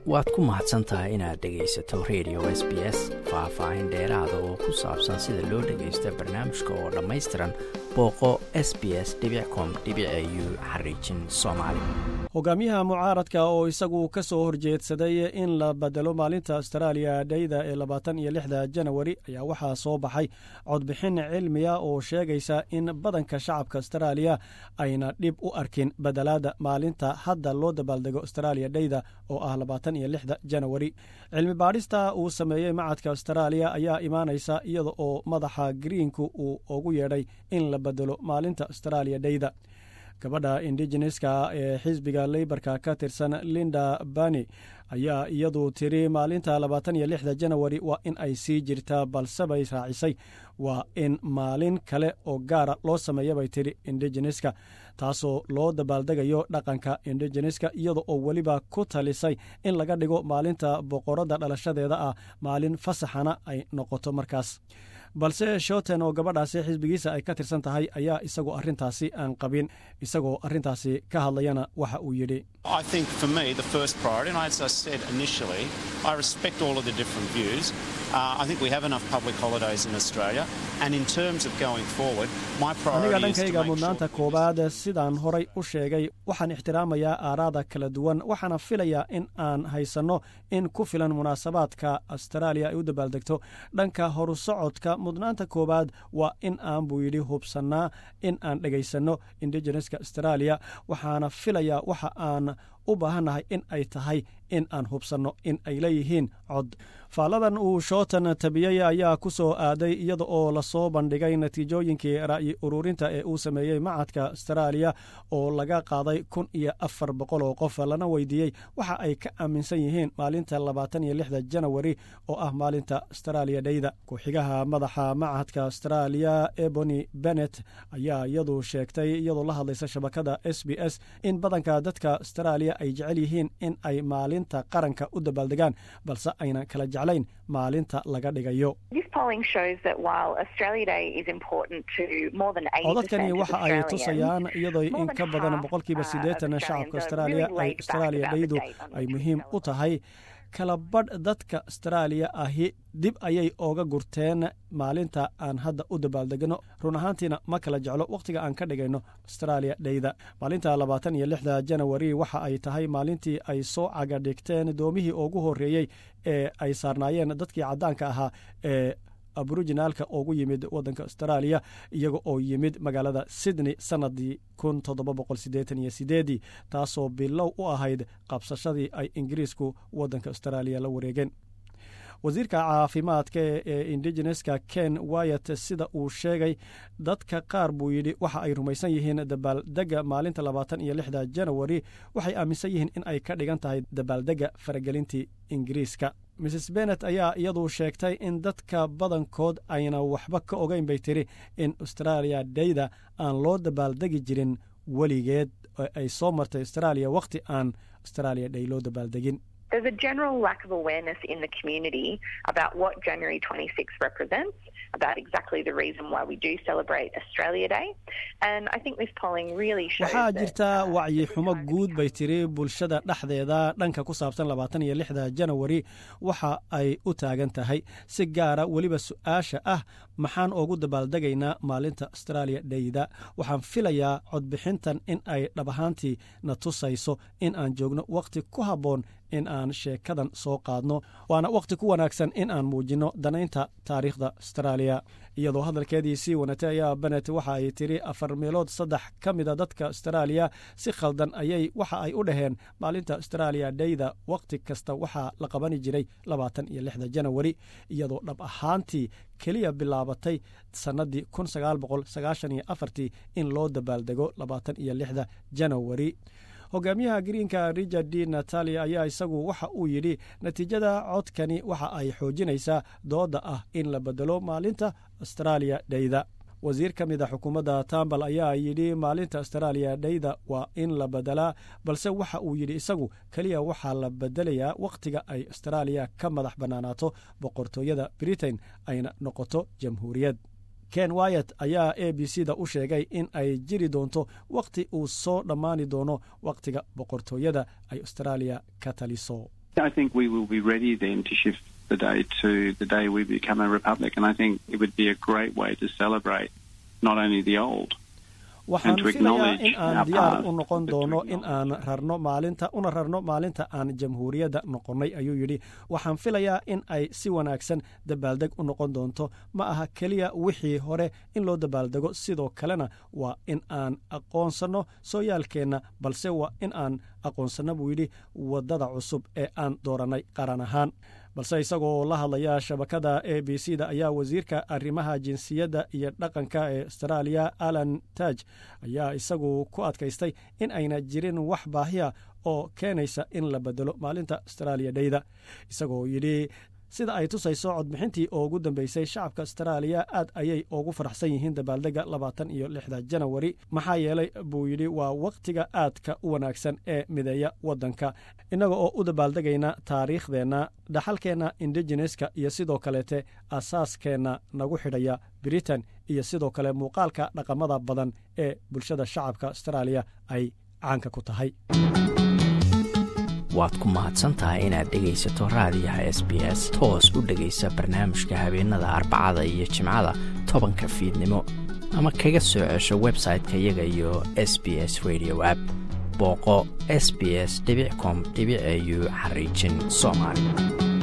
waad ku mahadsan tahay inaad dhegaysato radio s b s faah-faahin dheeraada oo ku saabsan sida loo dhagaysta barnaamijka oo dhammaystiran booqo s b s com u xariijin soomaali hogaamiyaha mucaaradka oo isagu ka soo horjeedsaday in la bedelo maalinta astaraaliya dhayda ee labaatan iyo lixda janawari ayaa waxaa soo baxay codbixin cilmiya oo sheegaysa in badanka shacabka astaraaliya ayna dhib u arkin bedelaada maalinta hadda loo dabaaldego astaraaliya dhayda oo ah labaatan iyo lixda janawari cilmi baadhista uu sameeyey macadka astaraaliya ayaa imaanaysa iyada oo madaxa greenku uu ugu yeedhay in la bedelo maalinta astaraaliya dhayda gabadha indigeneska ee xisbiga leybarka ka tirsan linda bani ayaa iyadu tiri maalinta labaatan iyo lixda janawari waa in ay sii jirtaa balse bay raacisay waa in maalin kale oo gaara loo sameeya bay tiri indigeneska taasoo loo dabaaldegayo dhaqanka indigeneska iyada oo weliba ku talisay in laga dhigo maalinta boqoradda dhalashadeeda ah maalin fasaxana ay noqoto markaas balse shoten oo gabadhaasi xisbigiisa ay ka tirsan tahay ayaa isagoo arrintaasi aan qabin isagoo arrintaasi ka hadlayana waxa uu yidhi aniga dhankayga mudnaanta koowaad sidaan horay u sheegay waxaan ixtiraamayaa aaraada kala duwan waxaana filayaa in aan haysanno in ku filan munaasabaadka astaraaliya ay u dabaaldegto dhanka horusocodka mudnaanta koowaad waa in aan buu yidhi hubsannaa in aan dhegaysanno indigeneska astaraaliya waxaana filayaa waxa aan u baahannahay in ay tahay in aan hubsanno in ay leeyihiin cod faalladan uu shootan tabiyey ayaa ku soo aaday iyada oo lasoo bandhigay natiijooyinkii ra'yi ururinta ee uu sameeyey macadka astaraaliya oo laga qaaday kun iyo afar boqol oo qof lana weydiiyey waxa ay ka aaminsan yihiin maalinta labaatan iyo lixda janawari oo ah maalinta astaraaliya dhayda ku-xigaha madaxa macadka astaraaliya ebony bennet ayaa iyadu sheegtay iyadoo la hadlaysa shabakada s b s in badanka dadka astaraaliya ay jecel yihiin in ay maalinta qaranka u dabaaldegaan balse aynan kala jeclayn maalinta laga dhigayo codadkani waxa ay tusayaan iyadoo in ka badan boqolkiiba siddeetan shacabka astaraaliya ay astaraaliya dhaydu ay muhiim u tahay kala badh dadka astaraaliya ahi dib ayay ooga gurteen maalinta aan hadda u dabaaldegno run ahaantiina ma kala jeclo wakhtiga aan ka dhigayno astaraaliya dhayda maalinta labaatan iyo lixda janawari waxa ay tahay maalintii ay soo caga dhigteen doomihii ugu horreeyey ee ay saarnaayeen dadkii caddaanka ahaa ee aboriginaalka ugu yimid waddanka astaraaliya iyaga oo yimid magaalada sydney sannadii kun toddoba boqol siddeetan iyo sideedii taasoo bilow u ahayd qabsashadii ay ingiriisku waddanka astaraaliya la wareegeen wasiirka caafimaadka ee indigeneska ken wayat sida uu sheegay dadka qaar buu yidhi waxa ay rumaysan yihiin dabaaldega maalinta labaatan iyo lixda janawari waxay aaminsan yihiin in ay ka dhigan tahay dabaaldega faragelintii ingiriiska mrs bennet ayaa iyadu sheegtay in dadka badankood ayna waxba ka ogeyn bay tiri in austraaliya dhayda aan loo dabaaldegi jirin weligeed oo ay soo martay austraaliya wakhti aan austraaliya dhay loo dabaaldegin There's a general lack of awareness in the community about what January 26 represents, about exactly the reason why we do celebrate Australia Day. And I think this polling really shows waxaa jirta wacyi xumo guud bay tiri bulshada dhexdeeda dhanka ku saabsan labaatan iyo lixda janawari waxa ay u taagan tahay si gaara weliba su-aasha ah maxaan ugu dabaaldegaynaa maalinta austraaliya dhayda waxaan filayaa codbixintan in ay dhab ahaantii na tusayso in aan joogno wakhti ku habboon in aan sheekadan soo qaadno waana wakhti ku wanaagsan in aan muujinno danaynta taariikhda astaraaliya iyadoo hadalkeedii sii wanatay ayaa benet waxa ay tiri afar meelood saddex ka mida dadka astaraaliya si khaldan ayay waxa ay u dhaheen maalinta astaraaliya dhayda wakhti kasta waxaa la qabani jiray labaatan iyo lixda janawari iyadoo dhab ahaantii keliya bilaabatay sannadii kun sagaal boqol sagaashan iyo afartii in loo dabaaldego labaatan iyo lixda janawari hogaamiyaha greenka richard d natalia ayaa isagu waxa uu yidhi natiijada codkani waxa ay xoojinaysaa dooda ah in la bedelo maalinta astaraaliya dhayda wasiir ka mid a xukuumadda tambal ayaa yidhi maalinta astaraaliya dhayda waa in la bedelaa balse waxa uu yidhi isagu keliya waxaa la bedelayaa wakhtiga ay astaraaliya ka madax bannaanaato boqortooyada britain ayna noqoto jamhuuriyad ken wayat ayaa a b c da u sheegay in ay jiri doonto wakhti uu soo dhammaani doono wakhtiga boqortooyada ay austraaliya ka taliso I think we will be ready then to shift the day to the day we become a republic, and I think it would be a great way to celebrate not only the old. waxaan filayaa in aan diyaar u noqon doono in aan rarno maalinta una rarno maalinta aan jamhuuriyadda noqonnay ayuu yidhi waxaan filayaa in ay si wanaagsan dabaaldeg u noqon doonto ma aha keliya wixii hore in loo dabaaldego sidoo kalena waa in aan aqoonsanno sooyaalkeenna balse waa in aan aqoonsanno buu yidhi waddada cusub ee aan doorannay qaran ahaan balse isagoo la hadlaya shabakada a b c da ayaa wasiirka arrimaha jinsiyadda iyo dhaqanka ee astaraaliya alan taj ayaa isagu ku adkaystay in ayna jirin wax baahiya oo keenaysa in la bedelo maalinta astaraaliya dheyda isagoo yidhi sida ay tusayso codbixintii oo ugu dambeysay shacabka astaraaliya aad ayay ugu faraxsan yihiin dabaaldega labaatan iyo lixda janawari maxaa yeelay buu yidhi waa wakhtiga aadka u wanaagsan ee mideeya waddanka innaga oo u dabaaldegayna taariikhdeenna dhaxalkeenna indigeneska iyo sidoo kaleete asaaskeenna nagu xidhaya britain iyo sidoo kale muuqaalka dhaqamada badan ee bulshada shacabka astaraaliya ay caanka ku tahay waad ku mahadsantahay inaad dhegaysato raadiyaha s b s toos u dhegaysa barnaamijka habeenada arbacada iyo jimcada tobanka fiidnimo ama kaga soo cesho website-ka iyaga iyo s b s radio app booqo s b s com au xariijin soomaali